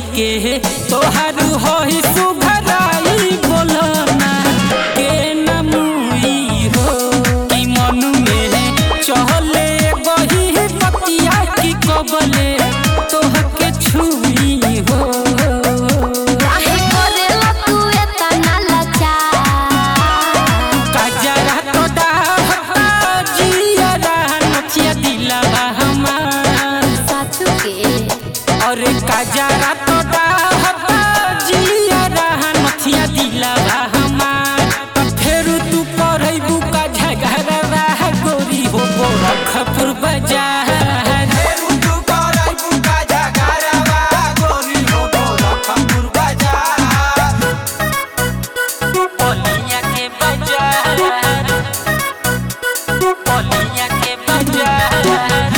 के तोहारू होई सुघराई बोलना के नमुई हो कि मन में चहले बही पतिया की कबले तोहके छुई हो काहे करेला तू एतना लाचार कजरा तो डाहता जियरा नचिया दिलवा हमार साचू के अरे कजरा तो डाहता जियरा नचिया दिलवा हमार त फेर तू करैबू का झगड़वा गोरी हो गोरखपुर बाजार पोलिया के बाजार पोलिया के बाजार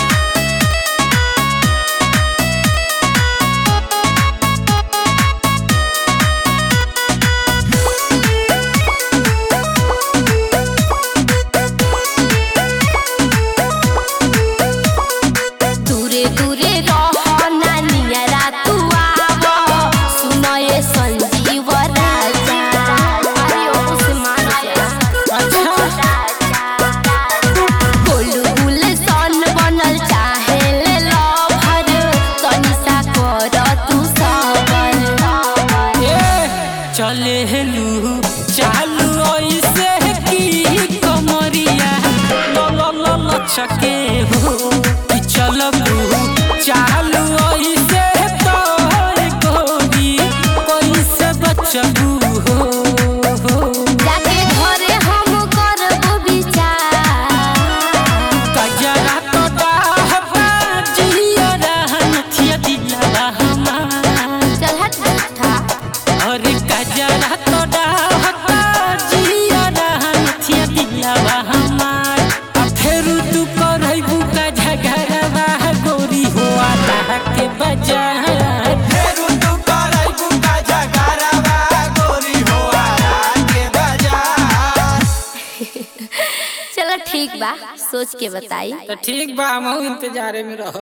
दूरे दूरे रह नानियरा तू आव सुनए संजीव राजा अरे ओ से मान जा गोलू गुल सन बनल चाहे ले लभर तनिसा कर तू सबर चले हेलू चालू ऐसे की कमरिया ल ल ल ल छके हो कि चलबू चालू ऐसे तो गोरी कैसे बचबू हो जाके घरे हम करबो विचार कजरा तो डाहबा जियरा नथिया दिलवा हमार चल हट झूठा अरे कजरा तो डाहता जियरा नथिया दिलवा हमार आ फेर तू करैबू का झगड़वा गोरी हो आला के बाजार चलो ठीक बा सोच के बताई तो ठीक बा हम इंतजारे में रहो